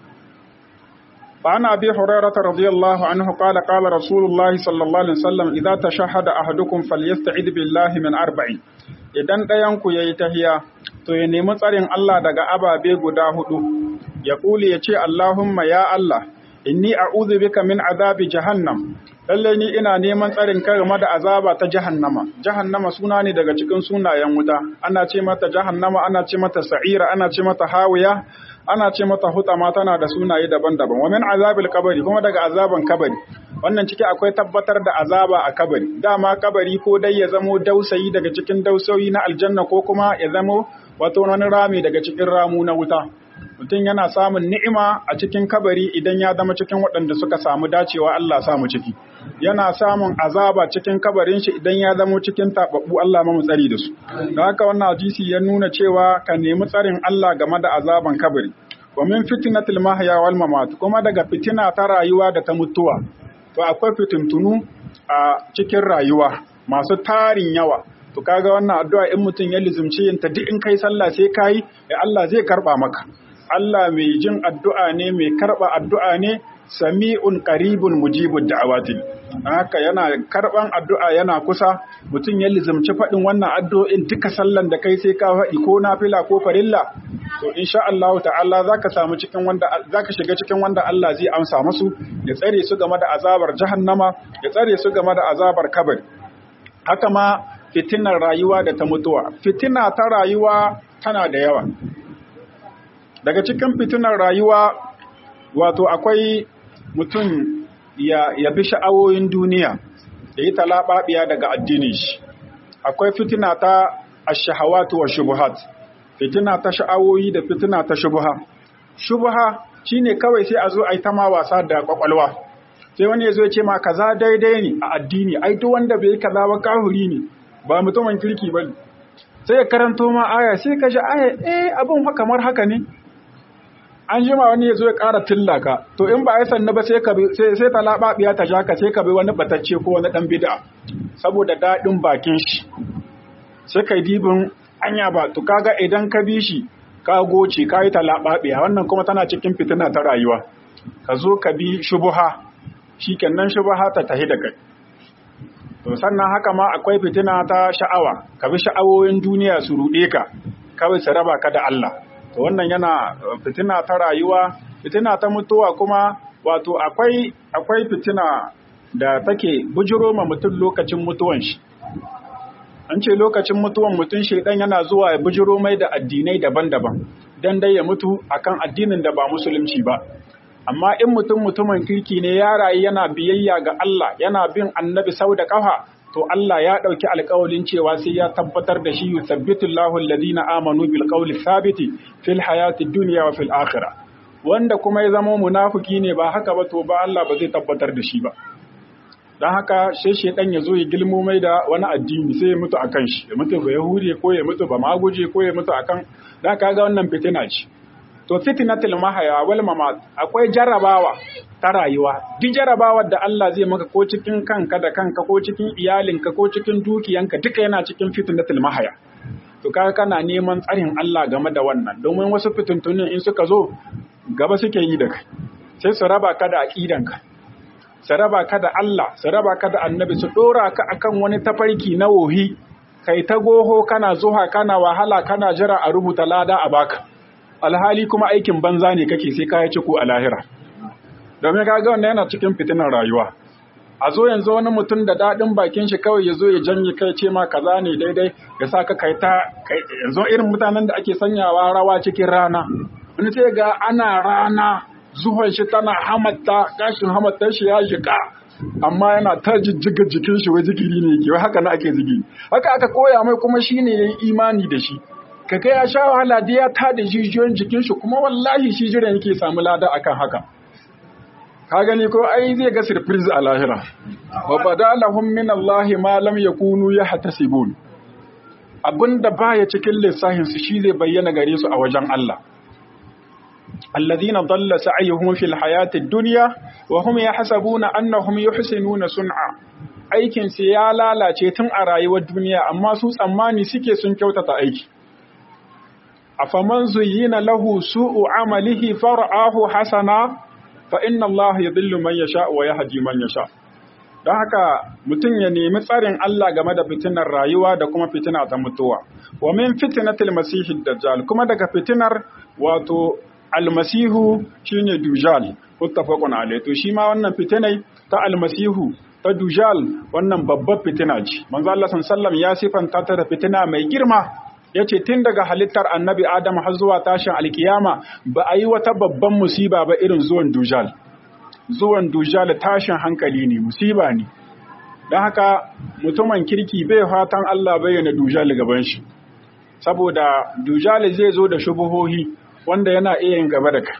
فعن أبي هريرة رضي الله عنه قال قال رسول الله صلى الله عليه وسلم إذا تشهد أحدكم فليستعذ بالله من أربع idan ɗayanku ya yi tahiya to ya nemi tsarin Allah daga ababe guda hudu ya ƙuli ya ce Allahumma ya Allah inni a'udhu bika min azabi jahannam lalle ni ina neman tsarin kai game da azaba ta jahannama jahannama suna ne daga cikin sunayen wuta ana ce mata jahannama ana ce mata sa'ira ana ce mata hawiya ana ce mata hutama tana da sunaye daban-daban wa min azabil kabari kuma daga azaban kabari wannan ciki akwai tabbatar da azaba a kabari dama kabari ko dai ya zamo dausayi daga cikin dausayi na aljanna ko kuma ya zamo wato wani rami daga cikin ramu na wuta mutum yana samun ni'ima a cikin kabari idan ya zama cikin waɗanda suka samu dacewa Allah samu ciki yana samun azaba cikin kabarin shi idan ya zama cikin tababbu Allah mamu tsari da su da haka wannan hadisi ya nuna cewa ka nemi tsarin Allah game da azaban kabari wa min fitnatil mahya wal mamat kuma daga fitina ta rayuwa da ta mutuwa to akwai fitintunu a cikin rayuwa masu tarin yawa to kaga wannan addu'a in mutum ya lizumci yin ta duk in kai sallah sai kai ya Allah zai karba maka Allah mai jin addu'a ne mai karba addu'a ne sami'un qaribun mujibud da'awati haka yana karban addu'a yana kusa mutum ya lizumci faɗin wannan addu'o'in duka sallan da kai sai ka faɗi ko nafila ko farilla to insha Allah ta'ala zaka samu cikin wanda zaka shiga cikin wanda Allah zai amsa musu ya tsare su game da azabar jahannama ya tsare su game da azabar kabari haka ma fitinar rayuwa da ta mutuwa fitina ta rayuwa tana da yawa daga cikin fitinar rayuwa wato akwai mutum ya, ya bi sha'awoyin duniya da yi talaɓaɓiya daga addinin shi akwai fitina ta ashahawatu wa shubuhat fitina ta sha'awoyi da fitina ta shubuha shubuha shine kawai sai a zo a yi ta ma wasa da kwakwalwa sai wani ya zo ya ce ma kaza daidai ne a addini ai duk wanda bai yi kaza ba kahuri ne ba mutumin kirki ba sai ya karanto ma aya sai ka ji aya eh abin fa kamar haka ne an jima wani ya zo ya ƙara tillaka to in ba a yi sanna ba sai ka sai sai talababiya ta shaka sai ka bi wani batacce ko wani dan bid'a saboda daɗin bakin shi sai kai dibin anya ba to kaga idan ka bi shi ka goce ka yi talababiya wannan kuma tana cikin fitina ta rayuwa ka zo ka bi shubuha shikenan shubuha ta tahi da kai to sannan haka ma akwai fitina ta sha'awa ka bi sha'awoyin duniya su ruɗe ka kawai su raba ka da Allah to wannan yana fitina ta rayuwa fitina ta mutuwa kuma wato akwai akwai fitina da take bujiro ma mutum lokacin mutuwan shi an ce lokacin mutuwan mutum shaidan yana zuwa ya bujiro mai da addinai daban-daban dan dai ya mutu akan addinin da ba musulunci ba amma in mutum mutumin kirki ne ya rayu yana biyayya ga Allah yana bin annabi sau da kafa to Allah ya ɗauki alƙawalin cewa sai ya tabbatar da shi yuthabbitu Allahu alladhina amanu bil qawli thabiti fil hayati dunya wa fil akhirah wanda kuma ya zama munafiki ne ba haka ba to ba Allah ba zai tabbatar da shi ba dan haka sai shedan ya zo ya gilmo mai da wani addini sai ya mutu akan shi ya mutu ba yahudi ko ya mutu ba maguje ko ya mutu akan dan kaga wannan fitina ce to fitnatul mahaya wal mamat akwai jarabawa ta rayuwa duk jarabawar da Allah zai maka ko cikin kanka da kanka ko cikin iyalinka ko cikin dukiyanka duka yana cikin fitnatul mahaya to kaga kana neman tsarin Allah game da wannan domin wasu fitintunin in suka zo gaba suke yi da kai sai su raba ka da aqidanka su raba ka da Allah su raba ka da annabi su dora ka akan wani tafarki na wohi kai ta goho kana zuha kana wahala kana jira a rubuta lada a baka alhali kuma aikin banza ne kake sai kaya ciko a lahira domin kaga wannan yana cikin fitinar rayuwa a zo yanzu wani mutum da daɗin bakin shi kawai ya zo ya janye kai ce ma kaza ne daidai ya sa ka kai ta yanzu irin mutanen da ake sanyawa rawa cikin rana wani sai ga ana rana zuwan shi tana hamatta gashin hamattar shi ya jika amma yana ta jijjiga jikin shi wai zikiri ne ke haka na ake zikiri haka aka koya mai kuma shine yayi imani da shi kaga ya sha wahala da ya tada jijiyoyin jikin shi kuma wallahi shi jiran yake samu lada akan haka ka gani ko ai zai ga surprise a lahira wa badalahum min Allah ma lam yakunu yahtasibun abinda baya cikin lissafin su shi zai bayyana gare su a wajen Allah alladhina dalla sa'yuhum fil hayati dunya wa hum yahsabuna annahum yuhsinuna sun'a aikin su ya lalace tun a rayuwar duniya amma su tsammani suke sun kyautata aiki afaman zuyyina lahu su'u amalihi far'ahu hasana fa inna Allah yadhillu man yasha wa yahdi man yasha don haka mutum ya nemi tsarin Allah game da fitinar rayuwa da kuma fitina ta mutuwa wa min fitnatil masihid dajjal kuma daga fitinar wato almasihu shine dujal muttafaqun alayhi to shi ma wannan fitinai ta almasihu ta dujal wannan babbar fitina ce manzo Allah sallallahu ya sifanta ta da fitina mai girma yace tun daga halittar annabi Adam har zuwa tashin alkiyama ba a yi wata babban musiba ba irin zuwan dujal zuwan dujal tashin hankali ne musiba ne don haka mutumin kirki bai fatan Allah bayyana dujal gaban shi saboda dujal zai zo da shubuhohi wanda yana iya yin gaba da kai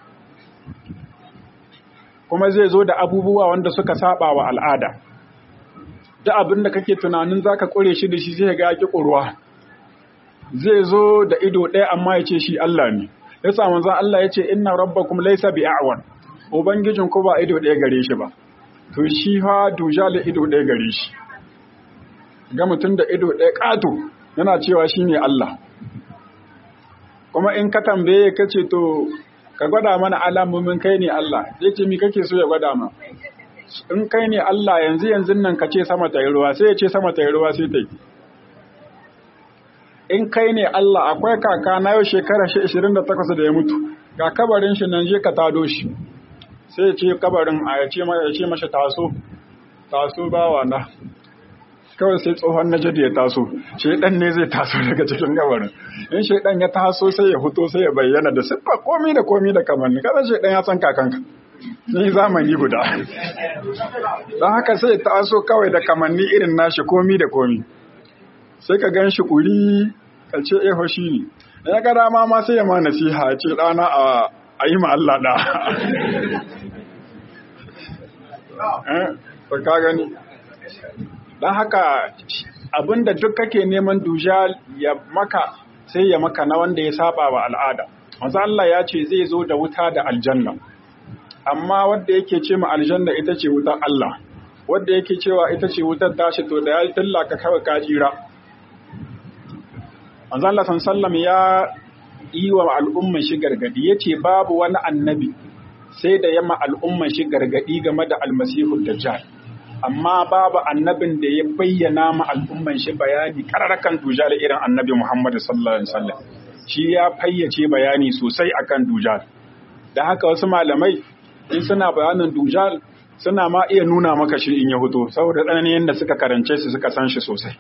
kuma zai zo da abubuwa wanda suka saba wa al'ada duk abin da kake tunanin zaka kure shi da shi zai ga ki kurwa zai zo da ido ɗaya amma ya ce shi Allah ne yasa manzon Allah ya ce inna rabbakum laysa bi'awan ubangijin ku ba ido ɗaya gare shi ba to shi fa dujal ido ɗaya gare shi ga mutum da ido ɗaya ƙato yana cewa shi ne Allah kuma in ka tambaye ka ce to ka gwada mana alamomin kai ne Allah zai ce mi kake so ya gwada ma in kai ne Allah yanzu yanzu nan ka ce sama ta yi ruwa sai ya ce sama ta yi ruwa sai ta yi in kai ne Allah akwai kaka na yau shekara 28 da ya mutu ga kabarin shi nan je ka tado shi sai ya ce kabarin a ya ce mashi taso taso bawa na kawai sai tsohon na jadi ya taso shaidan ne zai taso daga cikin gabarin in shaidan ya taso sai ya fito sai ya bayyana da siffa komi da komi da kamanni kada shaidan ya san kakanka ni zamani guda don haka sai ya taso kawai da kamanni irin nashi komi da komi sai ka gan shi kuri ka ce eho shi ne ya ga dama ma sai ya ma nasiha ce ɗana a yi ma Allah da ka gani don haka abinda duk kake neman dujal ya maka sai ya maka na wanda ya saba wa al'ada wanzu Allah ya ce zai zo da wuta da aljanna amma wadda yake ce ma aljanna ita ce wutar Allah wadda yake cewa ita ce wutar tashi to da ya tilla ka kawai kajira wanzu Allah sallam ya yi wa al'umman shi gargadi ya ce babu wani annabi sai da yamma al'umman shi gargadi game da almasihu dajjal amma babu annabin da ya bayyana ma al'umman shi bayani kararrakan dujal irin annabi Muhammad sallallahu alaihi wasallam shi ya fayyace bayani sosai akan dujal da haka wasu malamai in suna bayanin dujal suna ma iya nuna maka shi in ya fito saboda tsananin yadda suka karance shi suka san shi sosai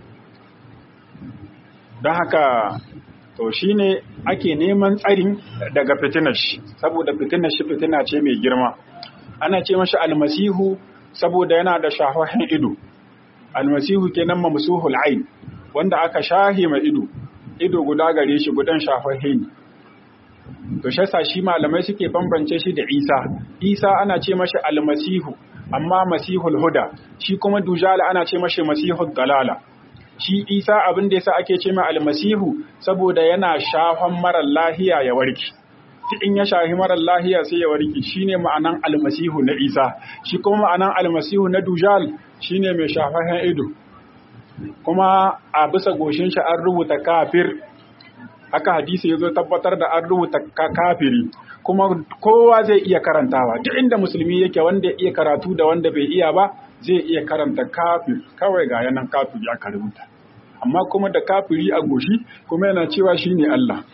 don haka to shine ake neman tsarin daga fitinar shi saboda fitinar shi fitina ce mai girma ana ce mashi almasihu saboda yana da shahahin ido almasihu kenan mamsuhul ain wanda aka shahi mai ido ido guda gare shi gudan shahahin to shi yasa shi malamai suke bambance shi da Isa Isa ana ce mashi almasihu amma masihul huda shi kuma dujal ana ce mashi masihul dalala shi Isa abin da yasa ake ce mai almasihu saboda yana shafan marar lahiya ya warke in ya shahi marar lahiya sai ya warke shine ma'anan almasihu na Isa shi kuma ma'anan almasihu na Dujal shine mai shafafen ido kuma a bisa goshin shi an rubuta kafir haka hadisi yazo tabbatar da an rubuta kafiri kuma kowa zai iya karantawa duk inda musulmi yake wanda ya iya karatu da wanda bai iya ba zai iya karanta kafir kawai ga yanan kafiri aka rubuta amma kuma da kafiri a goshi kuma yana cewa shine Allah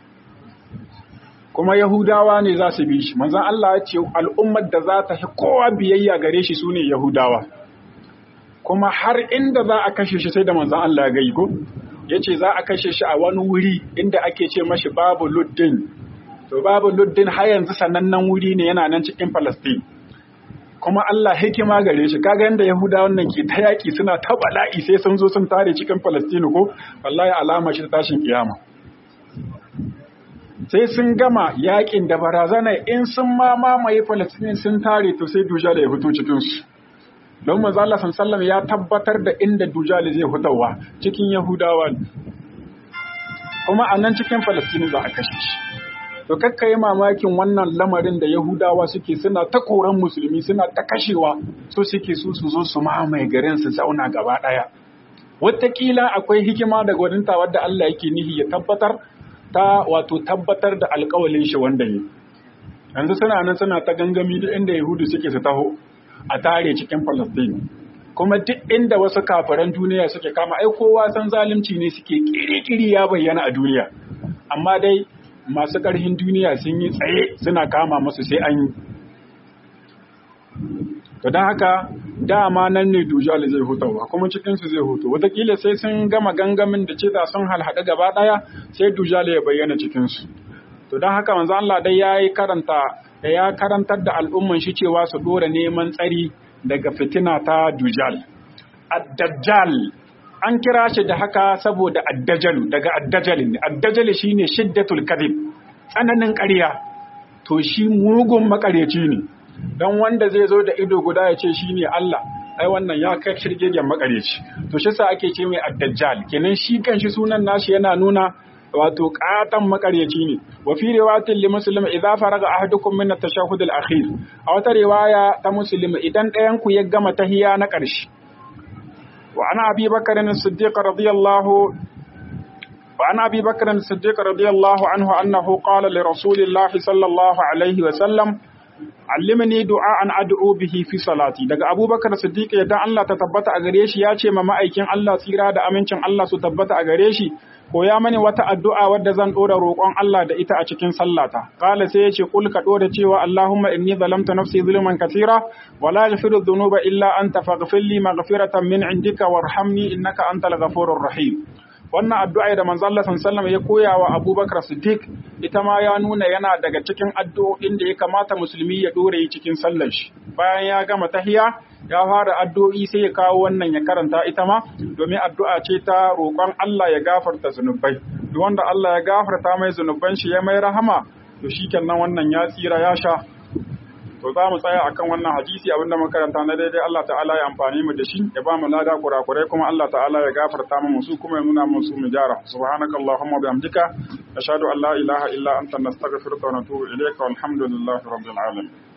kuma Yahudawa ne za su bi shi manzon Allah ya ce al'ummar da za ta fi kowa biyayya gare shi sune Yahudawa kuma har inda za a kashe shi sai da manzon Allah ya gai ko yace za a kashe shi a wani wuri inda ake ce mashi babu luddin to babu luddin har yanzu sanannen wuri ne yana nan cikin Palestine kuma Allah hikima gare shi kaga yanda Yahudawan nan ke ta yaki suna ta bala'i sai sun zo sun tare cikin Palestine ko wallahi alama shi tashin kiyama sai sun gama yakin da barazana in sun ma mamaye Palestine sun tare to sai Dujal ya fito cikin su don manzo Allah sallallahu ya tabbatar da inda Dujal zai fitowa cikin Yahudawa kuma a nan cikin Palestine za a kashe shi to kakka yi mamakin wannan lamarin da Yahudawa suke suna ta koran musulmi suna ta kashewa so suke su su zo su mamaye garin su zauna gaba daya wataƙila akwai hikima da gwaninta wadda Allah yake nihi ya tabbatar ta wato tabbatar da alƙawalin shi wanda ne yanzu suna nan suna ta gangami duk inda Yahudu suke su taho a tare cikin Palestine kuma duk inda wasu kafiran duniya suke kama ai kowa san zalunci ne suke kiri-kiri ya bayyana a duniya amma dai masu ƙarfin duniya sun yi tsaye suna kama masu sai an yi. To don haka dama nan ne Dujal zai hutawa kuma cikinsu zai hutu. Wataƙila sai sun gama gangamin da ce sun halhaɗa gaba ɗaya sai Dujal ya bayyana cikinsu. To don haka manzo Allah dai ya yi karanta da ya karantar da al'umman shi cewa su ɗora neman tsari daga fitina ta Dujal. Ad-Dajjal an kira shi da haka saboda addajalu daga addajali ne addajali shine shiddatul kadhib tsananin ƙarya to shi mugun makareci ne don wanda zai zo da ido guda ya ce shi ne Allah ai wannan ya kai shirgegen makareci to shi sa ake ce mai addajjal kenan shi kanshi sunan nashi yana nuna wato katan makareci ne wa fi riwayatin li muslim idza faraga ahadukum min at-tashahhud al-akhir a wata riwaya ta muslim idan ɗayan ku ya gama tahiya na ƙarshe wa ana abi bakr as-siddiq radiyallahu وعن أبي بكر الصديق رضي الله عنه أنه قال لرسول الله صلى الله عليه وسلم علمني دعاء أدعو به في صلاتي daga Abu Bakar Siddiq yadda Allah ta tabbata a gare shi ya ce ma ma'aikin Allah tsira da amincin Allah su tabbata a gare shi ko ya mani wata addu'a wadda zan dora roƙon Allah da ita a cikin sallata qala sai yace kul ka dora cewa Allahumma inni zalamtu nafsi zulman katira wa la yaghfiru dhunuba illa anta faghfir li maghfiratan min indika warhamni innaka antal ghafurur rahim wannan addu'a da manzo Allah sallallahu ya koya wa Abubakar Siddiq ita ma ya nuna yana daga cikin addu'o'in da ya kamata musulmi ya dore yi cikin sallar shi bayan ya gama tahiya ya fara addu'o'i sai ya kawo wannan ya karanta ita ma domin addu'a ce ta roƙon Allah ya gafarta zunubai duk wanda Allah ya gafarta mai zunuban shi ya mai rahama to shikenan wannan ya tsira ya sha to za mu tsaya akan wannan hadisi abinda makaranta na daidai Allah ta'ala ya amfani mu da shi ya ba mu lada kurakurai kuma Allah ta'ala ya gafarta mu su kuma ya nuna mu su mu jara subhanakallahumma bihamdika ashhadu an la ilaha illa anta nastaghfiruka wa natubu ilayka walhamdulillahi rabbil alamin